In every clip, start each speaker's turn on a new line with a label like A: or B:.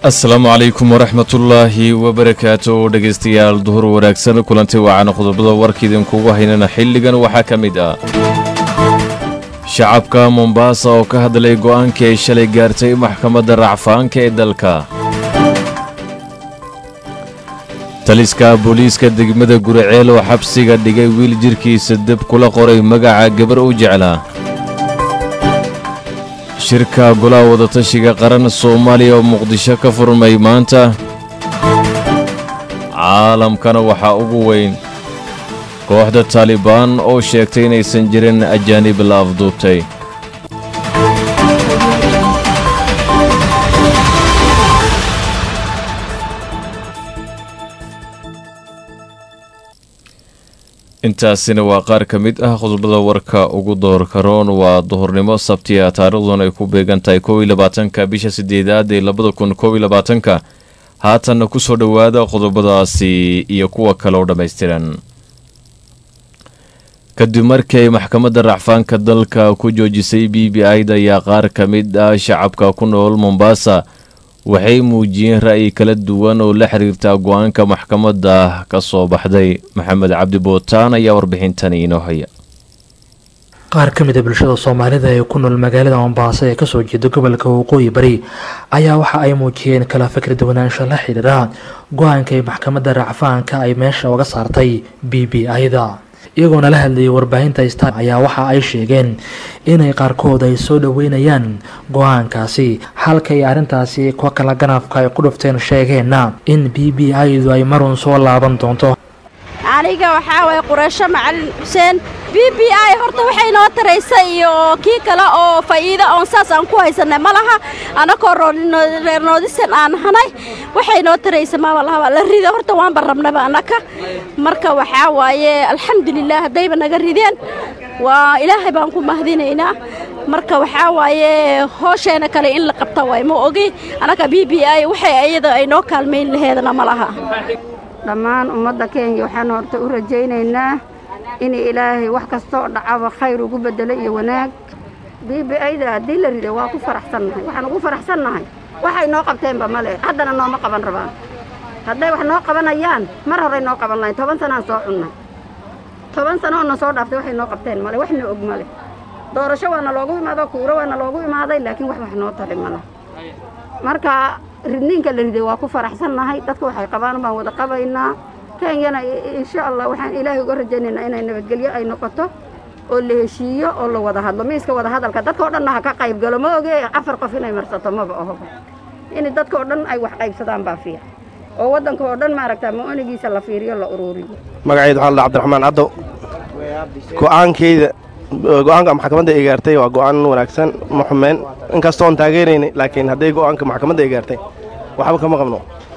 A: asalaamu calaykum waraxmatullaahi wabarakaatu dhegaystayaal duhur wanaagsan kulanti waacana qodobada warka idinkugu haynana xilligan waxaa ka mid ah shacabka mombaasa oo ka hadlay go'aankii ay shalay gaartay maxkamadda racfaanka ee dalka taliska booliiska degmada guriceel oo xabsiga dhigay wiil jidhkiisa deb kula qoray magaca gabar u jeclaa shirka golaha wadatashiga qaran soomaaliya oo muqdisho ka furmay maanta caalamkana waxaa ugu weyn kooxda taalibaan oo sheegtay inaysan jirin ajaanib la afduubtay intaasina waa qaar ka mid ah qodobada warka ugu doorka roon waa duhurnimo sabtiya taariikhduna ay ku beegan tahay kow iyo labaatanka bisha sideedaad ee labada kun kow iyo labaatanka haatanna ku soo dhowaada qodobadaasi iyo kuwa kale oo dhammaystiran kadib markii ay maxkamadda racfaanka dalka ku joojisay b b i-da ayaa qaar ka mid ah shacabka ku nool mombaasa waxay muujiyeen ra'yi kala duwan oo la xiriirta go-aanka maxkamadda ka soo baxday maxamed cabdi bootaan ayaa warbixintani inoo haya
B: qaar ka mid a bulshada soomaalida ee ku nool magaalada mombaaso ee kasoo jeeda gobolka waqooyi bari ayaa waxa ay muujiyeen kala fikir duwanaansho la xidhiira go-aanka ay maxkamadda racfaanka ay meesha uga saartay b b i-da iyagoona la hadlayay warbaahinta star ayaa waxa ay sheegeen inay qaarkood ay soo dhoweynayaan go-aankaasi halka ay arrintaasi kuwa kala ganafka ay ku dhufteen sheegeenna in b b i-du ay marun soo laaban doonto
C: aniga waxaa waye qureysho macalin xuseen b b i horta waxay noo taraysa iyo kii kale oo faa'iida oon saas aan ku haysanay ma laha annakoo reer noodisan aan nahanay waxay noo taraysa maba lahaba la rida horta waanba rabnaba annaka marka waxaa waaye alxamdulilah haddayba naga rideen waa ilaahay baan ku mahadinaynaa marka waxaa waaye hoosheena kale in la qabta waay ma ogi annaka b b i waxay iyada ay noo kaalmayn laheedana ma laha
D: dhammaan ummadda kenya waxaan horta u rajaynaynaa in ilaahay wax kastooo dhacaba khayr ugu bedelo iyo wanaag b b i-da haddii la rido waa ku faraxsannahay waxaan ugu faraxsannahay waxay noo qabteenba male haddana nooma qaban rabaan hadday wax noo qabanayaan mar horey noo qaban lahayn toban sanaan soo cunnay toban sanoona soo dhaaftay waxay noo qabteen male waxna og male doorasho waana loogu imaado kuuro waana loogu imaaday laakiin wax wax noo tari male marka ridniinka la riday waa ku faraxsannahay dadka waxay qabaan baan wada qabaynaa kenyana insha allah waxaan ilaahay uga rajaynaynaa inay nabadgelyo ay noqoto oo la heshiiyo oo la wada hadlo miiska wada hadalka dadka o dhanna ha ka qayb galo ma oge afar qof inay marsato maba ahoba in dadka oo dhan ay wax qaybsadaan baa fiican oo waddanka oo dhan maaragtaa ma-onigiisa la fiiriyo la uruuriyo
E: magacayda waxaa la cabdiraxmaan caddo go'aankeyda go-aanka maxkamadda ay gaartay waa go'aan wanaagsan ma xumeen inkastoon taageeraynay laakiin hadday go'aanka maxkamadda ay gaartay waxba kama qabno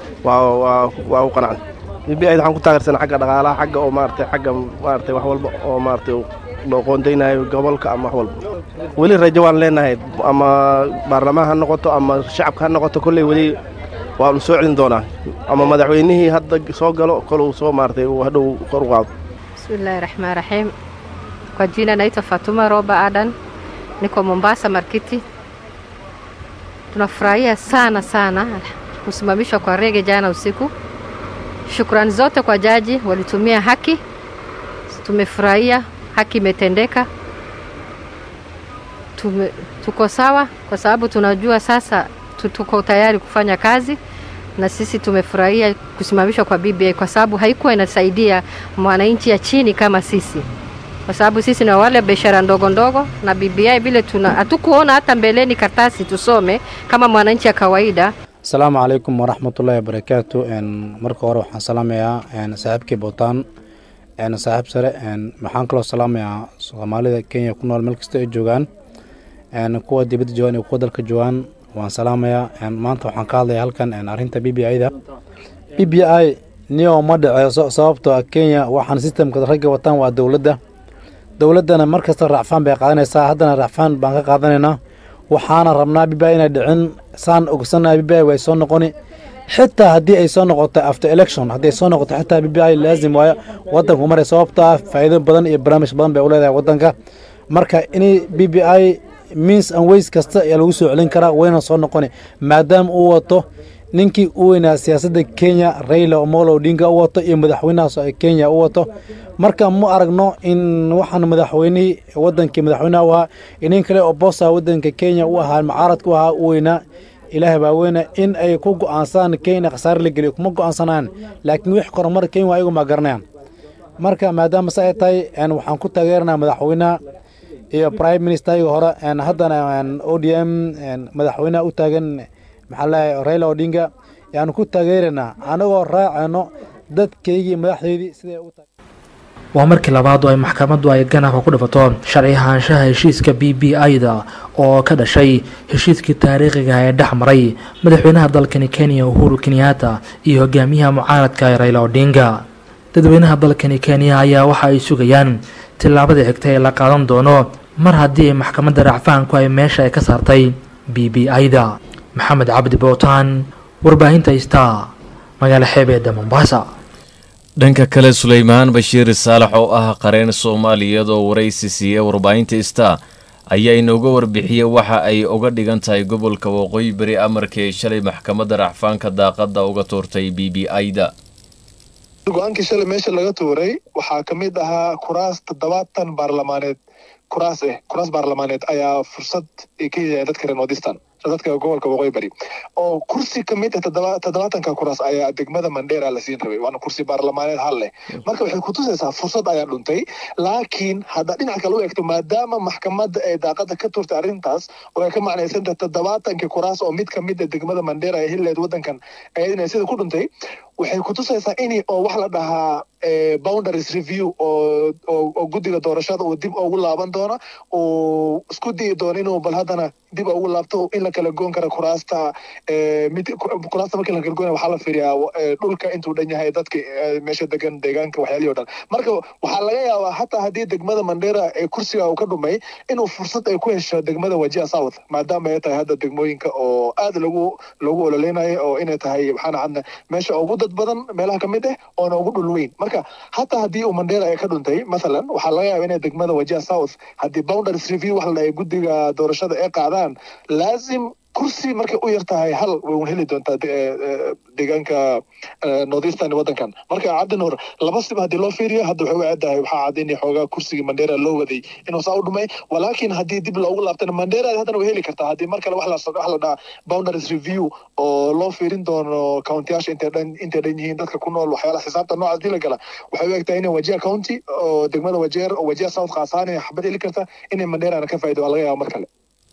E: waa u qanacday b b i waxaan ku taageersanaa xagga dhaqaalaha xagga oo maaratay xagga maaratay wax walba oo maaratay loo qoondaynayo gobolka ama wax walba weli rajo waan leenahay ama baarlamaan ha noqoto ama shacabka ha noqoto kolley weli waanu soo celin doonaa ama madaxweynihii hadda soo galo koluu soo maaratay uu hadhow kor u qaado
F: bismillahi raxmaan raxiim Kwa jina naitwa Fatuma Roba Adan, niko Mombasa Markiti. Tunafurahia sana sana kusimamishwa kwa rege jana usiku. Shukrani zote kwa jaji, walitumia haki, tumefurahia, haki imetendeka. Tume, tuko sawa kwa sababu tunajua sasa tuko tayari kufanya kazi na sisi tumefurahia kusimamishwa kwa BBI kwa sababu haikuwa inasaidia mwananchi ya chini kama sisi kwa sababu sisi na wale biashara ndogo ndogo na BBI vile tuna hatukuona hata mbeleni kartasi tusome kama mwananchi ya kawaida.
G: asalaamu calaykum waraxmatullaahi wabarakaatu marka hore waxaan salaamayaa saaxiibkii bootaan saaxiib sare waxaan kaloo salaamayaa soomaalida kenya ku nool meel kasta ay joogaan kuwa dibadda joogaan iyo kuwa dalka joogaan waan salaamayaa maanta waxaan ka hadlayaa halkan arrinta b b i-da b b i niyo ma dhaceyso sababtoo kenya waxaan sistamka ragga wataan waa dowladda dowladdana mar kasta racfaan bay qaadanaysaa haddana racfaan baan ka qaadanaynaa waxaana rabnaa bibi inay dhicin saan ogsannaha bibi way soo noqoni xitaa haddii ay soo noqoto after election haddii ay soo noqoto xitaa bibi laazim waayo waddanku maray sababta ah faa'iido badan iyo barnaamij badan bay u leedahay waddanka marka inay b b i means and ways kasta ayaa lagu soo celin karaa wayna soo noqoni maadaama uu wato ninkii u weynaa siyaasadda kenya raila omolo odinga u wato iyo madaxweynahaas ay kenya u wato marka ma aragno in waxaan madaxweynihii wadankii madaxweynaha u ahaa iyo nin kale oo boosa wadanka kenya u ahaa mucaaradka u ahaa u weynaa ilaahay baa weyna in ay ku go'aansadaan kenya khasaare la geliyo kuma go'aansanaan laakiin wix koromar kenya waa ayagu ma garanayaan marka maadaama se ay tahay waxaan ku taageeranaa madaxweynaha iyo prime ministergii hore haddana o d m madaxweynaha u taagan maxaa leeyahay raila odinga yaanu ku taageeraynaa anagoo raacayno dadkaygii madaxdeydii siday u tahay
B: waa markii labaad oo ay maxkamaddu ay ganafka ku dhifato sharci ahaanshaha heshiiska b b i-da oo ka dhashay heshiiskii taariikhiga ee dhex maray madaxweynaha dalkani kenya uhuru kenyatta iyo hogaamiyaha mucaaradka ee raila odinga dadweynaha dalkani kenya ayaa waxa ay sugayaan tillaabada xigta ee la qaadan doono mar haddii ay maxkamadda racfaanku ay meesha ay ka saartay b b i-da maxamed cabdi bootaan warbaahinta star magaalo xeebeedda mombasa
A: dhanka kale suleymaan bashiir saalax oo ah qareen soomaaliyeed oo waraysi siiyey warbaahinta star ayaa inooga warbixiyey waxa ay uga dhigan tahay gobolka waqooyi beri amarkii shalay maxkamadda racfaanka daaqadda uga tuurtay b b i-da
H: go-aankii shalay meesha laga tuuray waxaa ka mid ahaa kuraas toddobaatan baarlamaaneed kuraas eh kuraas baarlamaaneed ayaa fursad ay ka yahay dadka reer nordistan dadka gobolka waqooyi bari oo kursi ka mid ah toddobaatanka kuraas ayaa degmada mandheera la siin rabay waana kursi baarlamaaneed hal leh marka waxay kutusaysaa fursad ayaa dhuntay laakiin hadda dhinac kale u egto maadaama maxkamadda ay daaqada ka turtay arrintaas oo ay ka macnaysantah toddobaatankii kuraas oo mid ka mid a degmada mandheera ee hilleed waddankan ayadina sida ku dhuntay waxay kutusaysaa in oo wax la dhahaa boundaries review oo oo guddiga doorashada uu dib ugu laaban doono uu isku diyi doono inuu bal haddana dib ugu laabto in la kala goon kara kuraasta mid kuraasta markii la kala goonaya waxaa la fiiriyaa dhulka intuu dhan yahay dadka meesha degan deegaanka waxyaalihii o dhan marka waxaa laga yaabaa hataa haddii degmada mandheera ee kursiga uu ka dhumay inuu fursad ay ku hesho degmada wajia south maadaama ay tahay hadda degmooyinka oo aad lagu lagu ololeynayo oo inay tahay maxaana cadna meesha ugu dad badan meelaha ka mid ah oona ugu dhul weyn marka hataa haddii uu mandheera ay ka dhuntay mathalan waxaa laga yaaba inay degmada wajia south haddii boundaries review wax la dhahay guddiga doorashada ay qaadaan laazim kursi markay u yar tahay hal way un heli doontaa deegaanka northeastern waddankan marka cabdinuur laba siba haddii loo fiiriyo hadda waxay u caddahay waxaa caddaynaya xoogaa kursigii mandheera loo waday inuu saa u dhumay walaakiin haddii dib loogu laabtana mandheera haddana way heli kartaa haddii mar kale wax la wax la dhaha boundaries review oo loo fiirin doono countyyaasha intay dhan intay dhan yihiin dadka ku nool waxyaalaha xisaabta noocaas dii la gala waxay u egtahay inay wajia county oo degmada wajeer oo wajia south khaasaan ay xabad heli karta inay mandheerana ka faa'ido waa laga yaaba mar kale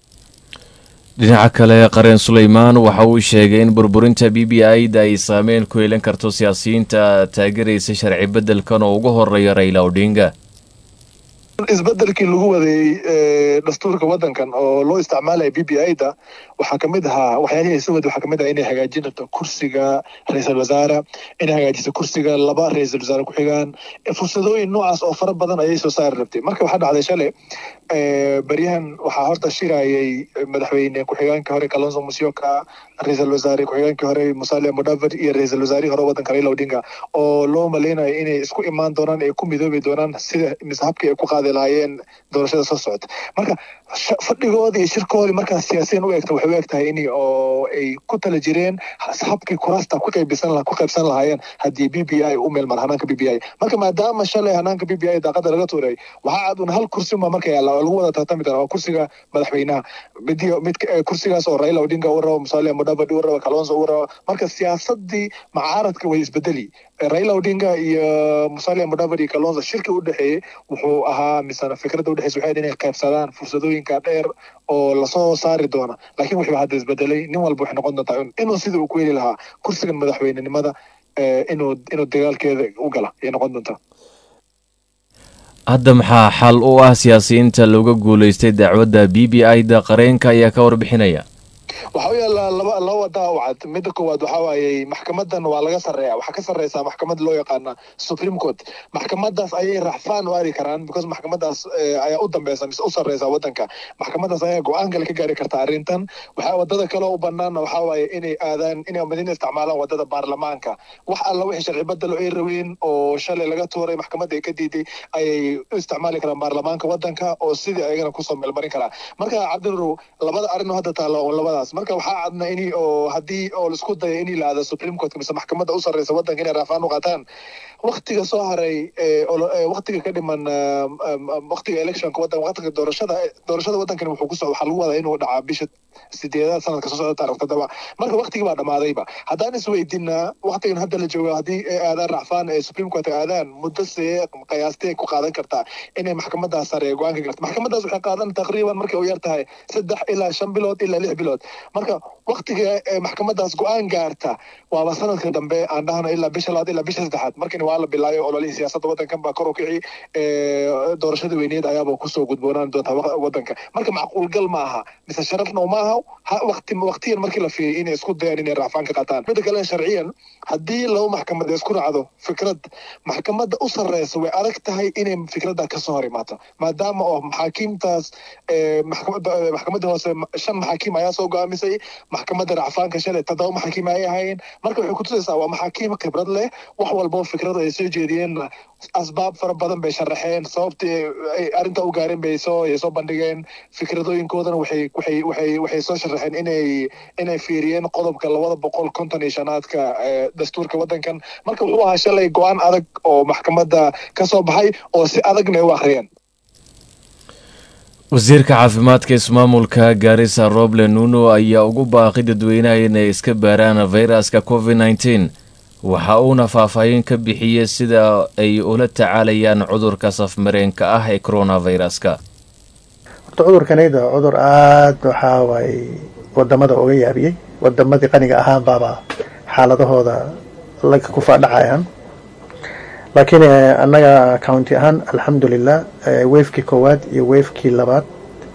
A: dhinaca kale qareen suleymaan waxa uu sheegay in burburinta b b i da ay saameyn ku yeelan karto siyaasiyiinta taageeraysa sharci beddelkan oo ugu horeeya raila odinga
H: isbedelkii lagu waday dastuurka waddankan oo loo isticmaalaya b b i da waxaa ka mid ahaa waxyaalihii ay soo waday waxaa ka mid ah inay hagaajin karto kursiga ra-iisul wasaare inay hagaajiso kursiga laba ra-iisul wasaare ku xigaan fursadooyin noocaas oo fara badan ayay soo saari rabtay marka waxaa dhacday shalay beryahan waxaa horta shirayay madaxweyne ku-xigeenka hore kalonso musyoka ra-iisul wasaare ku-xigeenkii hore musalia mudavadi iyo ra-iisul wasaarihii hore waddanka raila odinga oo loo maleynayo inay isku imaan doonaan ay ku midoobi doonaan sida mise habkii ay ku qaadi lahaayeen doorashada soo socota marka fadhigoodii iyo shirkoodii markaas siyaasiyan u egta waxay u eg tahay in oo ay ku tala jireen habkii kuraasta ku qaybisan ku qaybsan lahaayeen haddii b b i u meelmar hanaanka b b i marka maadaama shalay hanaanka b b i daaqada laga tuuray waxaa cad un hal kursi ma marka yaalla oo lagu wada tartami doona waa kursiga madaxweynaha midi mid kursigaas oo raila odinga u rabo musalia mudavadi u rabo kalonso u rabo marka siyaasadii macaaradka way isbedeli raila odinga iyo musalia mudavadi iyo kalonso shirki u dhexeeyey wuxuu ahaa misana fikradda udhexeysa waxay inay qaybsadaan fursadooyinka dheer oo lasoo saari doona laakiin wuxuu hadda isbedelay nin walba waxay noqon doontaa inuu sidii uu ku heli lahaa kursigan madaxweynenimada inuu inuu dagaalkeeda u gala ayay noqon doontaa
A: hadda maxaa xal u ah siyaasiyiinta looga guulaystay dacwadda b b i da qareenka ayaa ka warbixinaya
H: waxaa u yaallaa laba laba wadaa u cad midda koowaad waxaa waayey maxkamadan waa laga sarreeya waxaa ka sarreysaa maxkamad loo yaqaana supreme court maxkamadaas ayay raxfaan u aadi karaan because maxkamadaas ayaa u dambeysa mise u sarreysa waddanka maxkamadaas ayaa go-aan kale ka gaari karta arrintan waxaa wadada kale u banaana waxaa waaye inay aadaan inay madina isticmaalaan wadada baarlamaanka wax alla wixii sharci bedelo ay rabeen oo shalay laga tuuray maxkamadda ay ka diiday ayay u isticmaali karaan baarlamaanka waddanka oo sidii ayagana kusoo meelmarin karaa marka cabdinuur labada arrin oo hadda taalla oo labadaas taas marka waxaa cadna in oo haddii oo laisku dayo in la aado supreme court mise maxkamadda u sarreysa waddanka inay raafaan u qaataan waktiga soo haray waktiga ka dhiman waktiga electionka waddan waktiga doorashada doorashada waddankani wuxuu ku socda waxaa lagu wadaa inuu dhacaa bisha sideedaad sanadka soo socda taarikh toddoba marka waktigii baa dhammaadayba haddaan isweydinaa waktigan hadda la jooga haddii ay aadaan racfaan ee supreme court aadaan muddo see qiyaastee ku qaadan kartaa inay maxkamadaas sare ee go-aanka garta maxkamadaas waxay qaadan taqriiban markay u yar tahay saddex ilaa shan bilood ilaa lix bilood marka waktiga maxkamadaas go-aan gaarta waaba sanadka dambe aan dhahno ilaa bisha labaad ilaa bisha saddexaad markani waa la bilaayo ololihii siyaasadda waddankan baa kor u kici doorashada weyneed ayaaba kusoo gudboonaan doontaa waddanka marka macquulgal ma aha mise sharafna uma aha waqti waqtiyan markii la fiiriyo inay isku dayaan inay raacfaan ka qaataan midda kale sharciyan haddii laba maxkamad isku raacdo fikrad maxkamadda u sarreysa way adag tahay inay fikradda kasoo hor imaato maadaama oo maxaakiimtaas maxkamadda hoose shan maxaakiim ayaa soo go'aamisay maxkamadda racfaanka shalay toddoba maxaakiim ayay ahaayeen marka waxay kutusaysaa waa maxaakiim khibrad leh wax walboo fikrada ay soo jeediyeenna asbaab fara badan bay sharaxeen sababtii ay arrinta u gaareen bay soo ay soo bandhigeen fikradooyinkoodana waxay waxay waxay waxay soo sharaxeen inay inay fiiriyeen qodobka labada boqol konton iyo shanaadka dastuurka waddankan marka wuxuu ahaa shalay go-aan adag oo maxkamadda ka soo baxay oo si adagna ay u akhriyeen
A: wasiirka caafimaadka ismaamulka gaarisa roble nuno ayaa ugu baaqi dadweynaha inay iska baaraan fayraska covid nneteen waxa uuna faahfaahin ka bixiyey sida ay ula tacaalayaan cudurka safmareenka ah ee coronaviruska
I: horta cudurkanayda cudur aada waxaa waay wadamada uga yaabiyey wadamadii qaniga ahaan baaba xaaladahooda laga ku faadhacayaan laakiin annaga county ahaan alxamdulilah wefkii koowaad iyo wefkii labaad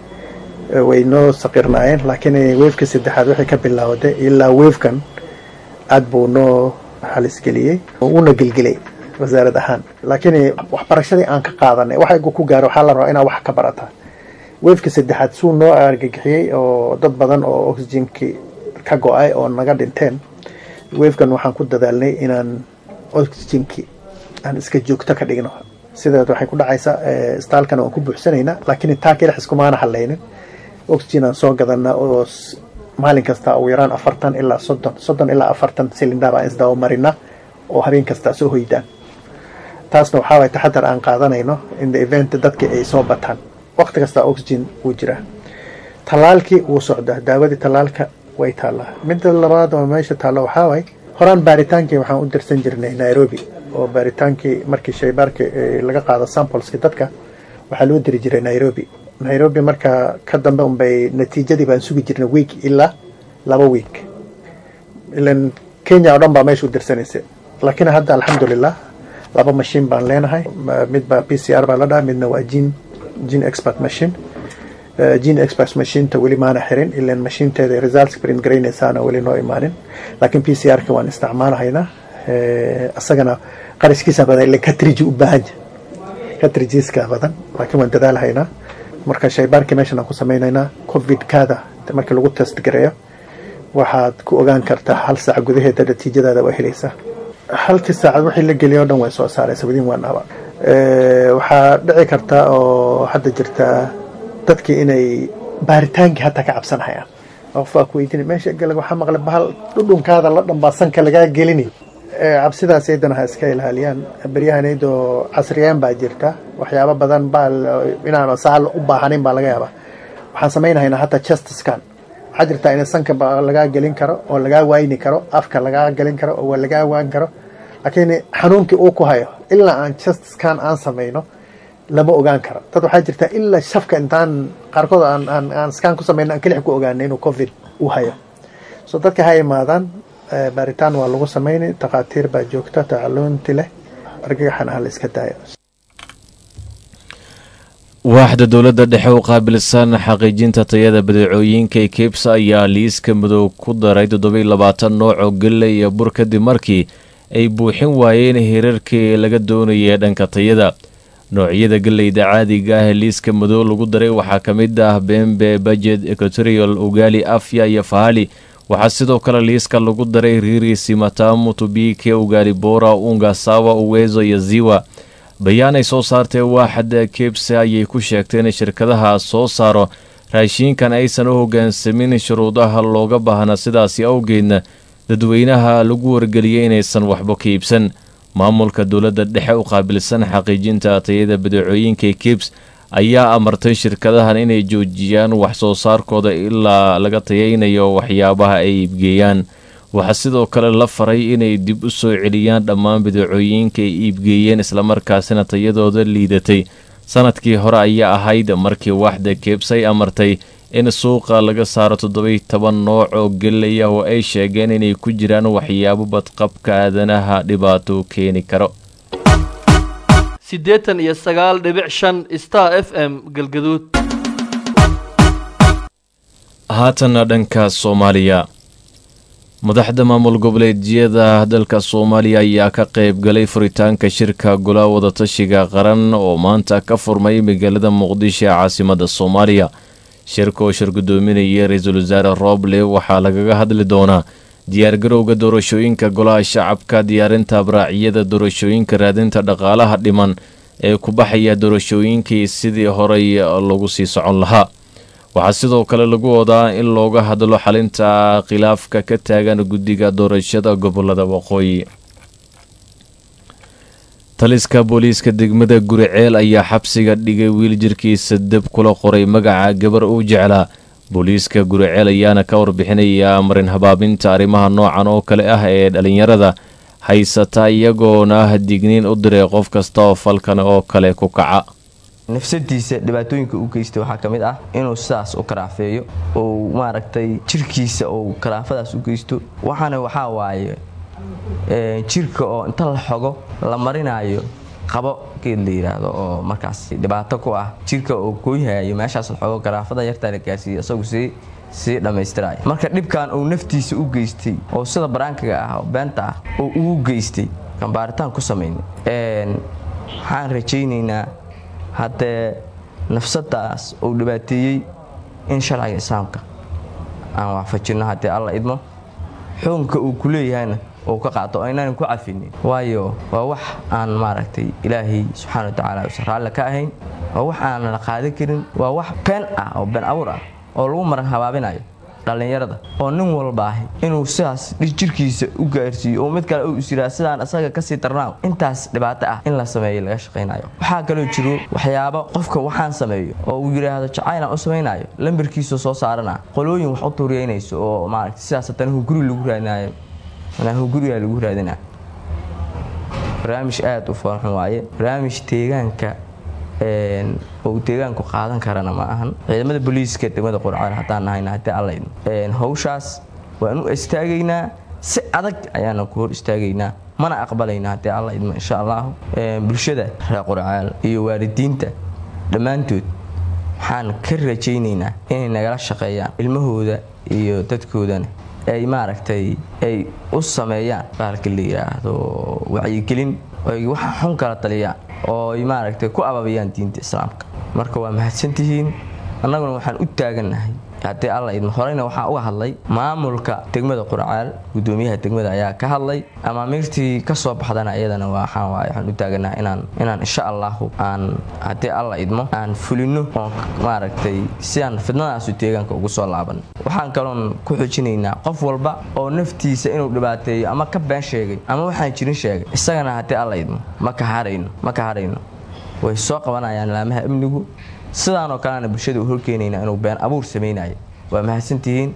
I: way noo saqirnaayeen laakiin wefkii saddexaad waxay ka bilowday ilaa wefkan aada buu noo halisgeliyey uuna gelgelay wasaarad ahaan laakiin waxbarashadii aan ka qaadanay waxa ku gaaro waxaa la rabaa inaa wax ka barataa wefkii saddexaad suu noo argagixiyey oo dad badan oo oxygenkii ka go-ay oo naga dhinteen wefkan waxaan ku dadaalnay inaan oxygenkii aan iska joogto ka dhigno sideed waxay ku dhacaysaa istaalkana waan ku buuxsanaynaa laakiin taa kelix iskumaana hadlaynin oxygen aan soo gadanaa oo maalin kasta ugu yaraan afartan ilaa soddon soddon ilaa afartan silindar aan isdaba marinaa oo habeen kastaa soo hoydaan taasna waxaa waay taxadar aan qaadanayno in the event dadkii ay soo bataan waqti kasta oxygen wuu jiraa tallaalkii wuu socdaa daawadii tallaalka way taallaa midda labaad oo meesha taallo waxaa waay horaan baaritaankii waxaan u dirsan jirnay nairobi oo baaritaankii markii shaybaarkii laga qaado sampleski dadka waxaa loo diri jiray nairobi nairobi markaa ka dambe unbay natiijadii baan sugi jirnay week ilaa laba week ilan kenya oo dhan baa meesha u dirsanaysa laakiin hadda alxamdulilah laba mashiin baan leenahay midba p c r baa la dhaha midna waa gene gene expert machine gene expert machineta weli maana xirin ilan mashiinteeda results print garaynaysaana weli noo imaanin laakiin p c r-ka waan isticmaalahaynaa isagana qarashkiisa badan ilan katriji u baahanya katrijiska badan laakiin waan dadaalhaynaa marka shaybaarkii meeshan aan ku samaynaynaa covid-kaada markii lagu test gareeyo waxaad ku ogaan kartaa hal saac gudaheeda natiijadaada waa helaysaa halkii saacad wixii la geliya o dhan way soo saaraysa within one hour waxaa dhici karta oo hadda jirta dadkii inay baaritaankii hataa ka cabsanhayaan qof baa ku weydiinay meesha galag waxaa maqlay bahal dhudhunkaada la dhanbaa sanka lagaa gelini cabsidaas ayadana ha iska ilaaliyaan beryahaneydoo casriyeen baa jirta waxyaabo badan baa inaan saal u baahanayn baa laga yaabaa waxaan samaynahaynaa hataa chest scan waxaa jirtaa in sanka lagaa gelin karo oo lagaa wayni karo afka lagaa gelin karo oo lagaa waan karo laakiin xanuunkii uu ku hayo ilaa aan chest scan aan samayno lama ogaan karo dad waxaa jirta ilaa shafka intaan qaarkood aan scan ku samayno aan kelix ku ogaanay inuu covid u hayo so dadka ha imaadaan baaritaan waa lagu samaynay takhaatiir baa joogta tacaluunti leh argagaxana ha la iska daayo
A: waaxda dowladda dhexe u qaabilsan xaqiijinta tayada badeecooyinka ekebsa ayaa liiska madow ku daray toddobiy labaatan nooc oo galley iyo bur kadib markii ay buuxin waayeen hirarkii laga doonayay dhanka tayada noocyada galleyda caadiga ah ee liiska madow lagu daray waxaa ka mid ah bembe bajet equatorial ugali afya iyo fahali waxaa sidoo kale liiska lagu daray riri simatamu tubike ugali bora unga sawa uwezo iyo ziwa bayaan ay soo saartee waaxda kebse ayay ku sheegtay in shirkadaha soo saaro raashiinkan aysan u hoggaansamin shuruudaha looga baahna sidaasi awgeedna dadweynaha lagu wargeliyey inaysan waxba ka iibsan maamulka dowladda dhexe u qaabilsan xaqiijinta tayada badeecooyinka kibs ayaa amartay shirkadahan inay joojiyaan wax soo saarkooda ilaa laga tayaynayo waxyaabaha ay iibgeeyaan waxaa sidoo kale la faray inay dib u soo celiyaan dhammaan badeecooyinka ay iibgeeyeen islamarkaasina tayadooda liidatay sanadkii hore ayaa ahayd markii waaxda kebs ay amartay in suuqa laga saaro toddobiy toban nooc oo gelay ah oo ay sheegeen inay ku jiraan waxyaabo badqabka aadanaha dhibaato keeni karo
J: siddeetan iyo sagaal dhibic shan star f m galgaduud
A: haatanna dhanka soomaaliya madaxda maamul goboleedyada dalka soomaaliya ayaa ka qayb galay furitaanka shirka golaha wadatashiga qaran oo maanta ka furmay magaalada muqdisho ee caasimada soomaaliya shirka oo shir gudoominaya ra-iisul wasaare rooble waxaa lagaga hadli doonaa diyaargarowga doorashooyinka golaha shacabka diyaarinta abraacyada doorashooyinka raadinta dhaqaalaha dhiman ee ku baxaya doorashooyinkii sidii horey lagu sii socon lahaa waxaa sidoo kale lagu wadaa in looga hadlo xalinta khilaafka ka taagan guddiga doorashada gobolada waqooyi taliska booliiska degmada guriceel ayaa xabsiga dhigay wiil jirkiisa deb kula qoray magaca gabar uu jeclaa booliiska guriceel ayaana ka warbixinaya marin habaabinta arrimaha noocan oo kale ah ee dhalinyarada haysata iyagoona digniin u diray qof kasta oo falkan oo kale ku kaca
K: nafsadiisa dhibaatooyinka u geysta waxaa ka mid ah inuu sidaas u karaafeeyo ou maaragtay jirkiisa ou karaafadaas u geysto waxaana waxaa waaye jirka oo inta la xogo la marinayo qabo geed la yidhaahdo oo markaas dhibaato ku ah jirka oo gooyhayo meeshaas la xogo karaafada yartaa la gaarsiiya isagu sii sii dhammaystiraya marka dhibkan uu naftiisa u geystay oo sida baraankaga ah oo beenta ah oo ugu geystay kan baaritaan ku samaynay waxaan rajaynaynaa haddee nafsadaas uu dhibaateeyey in sharciga islaamka aan waafajinno haddii alla idmo xukunka uu ku leeyahayna uu ka qaato aynaan ku cafinin waayo waa wax aan maaragtay ilaahay subxaana wa tacaala usan raalli ka ahayn waa wax aanan la qaadan karin waa wax been ah oo been abuur ah oo lagu maran habaabinayo dhallinyarada oo nin walba ahi inuu sidaas jirkiisa u gaarsiiyo oo mid kale uu isyiraa sidaan isaga kasii darnaaw intaas dhibaato ah in la sameeyo laga shaqaynayo waxaa kaloo jiro waxyaabo qofka waxaan sameeyo oo uu yidhaahdo jacaylan u samaynayo lambarkiisa soo saarana qolooyin wax u tuuriyeynayso oo maaragta sidaas haddana hunguri lagu raadinayo hungurigaa lagu raadina barnaamij aada u foolxun waaye barnaamij deegaanka uu deegaanku qaadan karana ma ahan ciidamada booliiska degmada qurcaan haddaan nahayna haddii allaydno hawshaas waan u istaagaynaa si adag ayaana ku hor istaagaynaa mana aqbalayna haddii alla idmo insha allahu bulshada reer qurcaal iyo waalidiinta dhammaantood waxaan ka rajaynaynaa inay nagala shaqeeyaan ilmahooda iyo dadkoodana ay maaragtay ay u sameeyaan baalka la yidhaahdo wacyigelin ay waxa xun kala taliyaan oo ay maaragtay ku ababiyaan diinta islaamka marka waa mahadsantihiin annaguna waxaan u taagannahay haddii alla idmo horeyna waxaa uga hadlay maamulka degmada qurcaal gudoomiyaha degmada ayaa ka hadlay amaamiirtii ka soo baxdana iyadana waxaan waaye waxaan u taaganaha inaan inaan insha allahu aan haddii alla idmo aan fulino oon maaragtay si aan fidnadaasu deegaanka ugu soo laaban waxaan kaloon ku xujinaynaa qof walba oo naftiisa inuu dhibaateeyo ama ka been sheegay ama waxaan jirin sheegay isagana haddii alla idmo ma ka harayno ma ka harayno way soo qabanayaan laamaha amnigu sidaanoo kalena bulshada u horkeenayna inuu been abuur samaynayo waa mahadsantihiin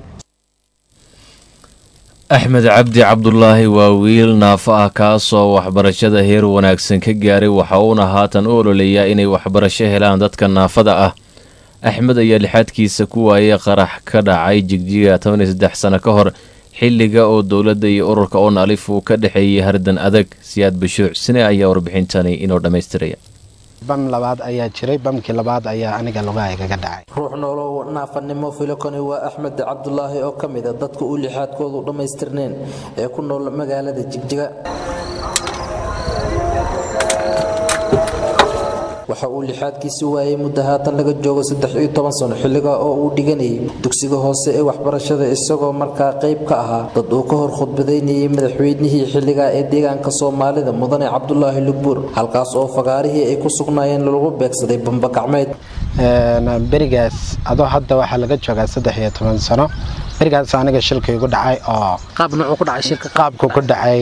A: axmed cabdi cabdulaahi waa wiil naafo ah kaasoo waxbarashada heer wanaagsan ka gaaray waxa uuna haatan u ololeeyaa inay waxbarasho helaan dadka naafada ah axmed ayaa lixaadkiisa ku waayay qarax ka dhacay jigjiga toban iyo saddex sano ka hor xilliga oo dowladda iyo ururka on alif uu ka dhexeeyay hardan adag siyaad bashuuc sine ayaa warbixintani inoo dhammaystiraya
L: bam labaad ayaa jiray bamkii labaad ayaa aniga lugahaygaga dhacay
M: ruux noolow naafanimo filokoni waa axmed cabdulaahi oo ka mid a dadka u lixaadkoodu dhammaystirneen ee ku nool magaalada jigjiga waxa uu lixaadkiisi waayay muddo haatan laga joogo saddex iyo toban sano xilliga oo uu dhiganayay dugsiga hoose ee waxbarashada isagoo markaa qayb ka ahaa dad uu ka hor khudbadaynayay madaxweynihii xilliga ee deegaanka soomaalida mudane cabdulaahi lugbuur halkaas oo fagaarihii ay ku sugnaayeen lagu beegsaday bamba gacmeed
L: berigaas adoo hadda waxaa laga joogaa saddex iyo toban sano berigaas aniga shilka igu dhacay oo qaabku ku dhacay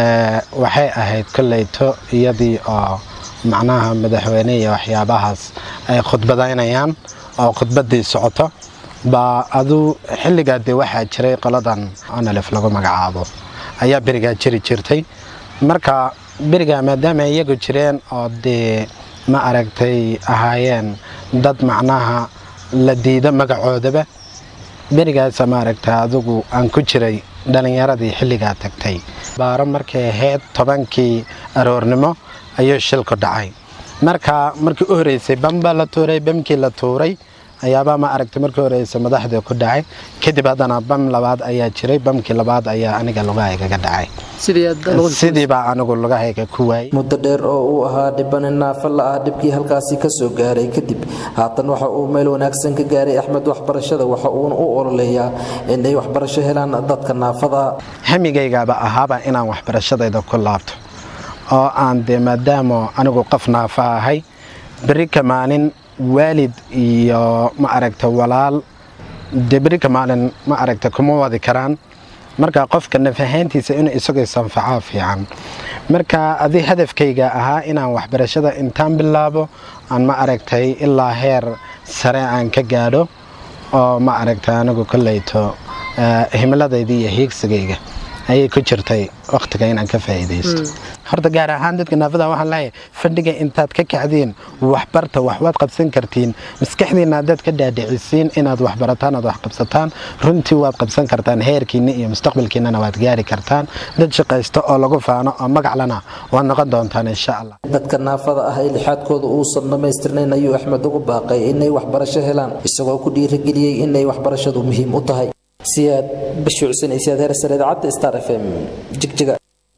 L: waxay ahayd koleyto iyadii oo macnaha madaxweyne iyo waxyaabahaas ay khudbadaynayaan oo khudbadii socoto baa aduu xilligaa dee waxaa jiray qoladan onalef lagu magacaabo ayaa berigaa jiri jirtay marka berigaa maadaama iyagu jireen oo dee ma aragtay ahaayeen dad macnaha la diido magacoodaba berigaasa maaragta adigu aan ku jiray dhallinyaradii xilligaa tagtay baaro markay ahayd tobankii aroornimo ayuu shilku dhacay marka markii u horeysay bamba la tuuray bamkii la tuuray ayaabaa ma aragtay markii horeysa madaxdii ku dhacay kadib haddana bam labaad ayaa jiray bamkii labaad ayaa aniga lugahaygaga dhacay sidiibaa anigu lugahayga ku waayay
M: muddo dheer oo uu ahaa dhibani naafa la ah dhibkii halkaasi ka soo gaaray kadib haatan waxa uu meel wanaagsan ka gaaray axmed waxbarashada waxa uuna u ololeeyaa inay waxbarasho helaan dadka naafada
L: hamigaygaaba ahaaba inaan waxbarashadayda ku laabto oo aan dee maadaama anigu qof naafa ahay beri ka maalin waalid iyo ma aragta walaal dee beri ka maalin ma aragta kuma wadi karaan marka qofka naf ahaantiisa inuu isagoo sanfacaa fiican marka adi hadafkayga ahaa inaan waxbarashada intaan bilaabo aan ma aragtay ilaa heer sare aan ka gaadho oo ma aragtay anigu koleyto himiladayda iyo hiigsigayga ayay ku jirtay wakhtiga inaan ka faa'iidaysto horta gaar ahaan dadka naafada waxaan leeyahay fadhiga intaad ka kacdiin waxbarta waxwaad qabsan kartiin maskaxdiina haddaad ka dhaadhicisiin inaad waxbarataan aad wax qabsataan runtii waad qabsan kartaan heerkiina iyo mustaqbalkiinana waad gaari kartaan dad shaqaysto oo lagu faano oo magaclana waad noqon doontaan insha allah
M: dadka naafada ah ee lixaadkooda uusan dhammaystirnayn ayuu axmed ugu baaqay inay waxbarasho helaan isagoo ku dhiirigeliyey inay waxbarashadu muhiim u tahay siyaad bashuucsan siyaad heersare idaacadda star f m jigjiga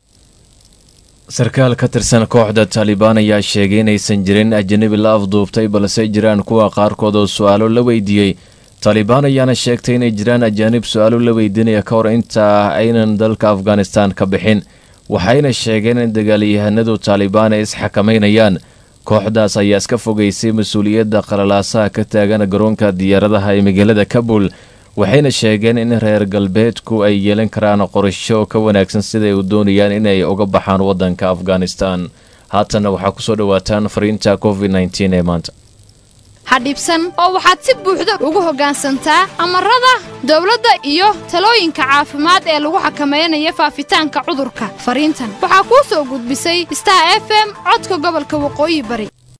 A: sarkaal ka tirsan kooxda taalibaan ayaa sheegay inaysan jirin ajanabi la afduubtay balse jiraan kuwa qaarkood oo su-aalo la weydiiyey taalibaan ayaana sheegtay inay jiraan ajaanib su-aalo la weydiinaya ka hor inta aynan dalka afghanistan ka bixin waxayna sheegeen in dagaalyahanadu taalibaan ay isxakamaynayaan kooxdaas ayaa iska fogeysay mas-uuliyadda qalalaasaha ka taagan garoonka diyaaradaha ee magaalada kabul waxayna sheegeen in reer galbeedku ay yeelan karaan qorasho ka wanaagsan siday u doonayaan inay uga baxaan waddanka afghanistan haatanna waxaa kusoo dhowaataan fariinta covid nteen ee maanta
N: hadhibsan oo waxaad si buuxda ugu hoggaansantaa amarada dawladda iyo talooyinka caafimaad ee lagu xakamaynayo faafitaanka cudurka fariintan waxaa kuu soo gudbisay star f m codka gobolka waqooyi bari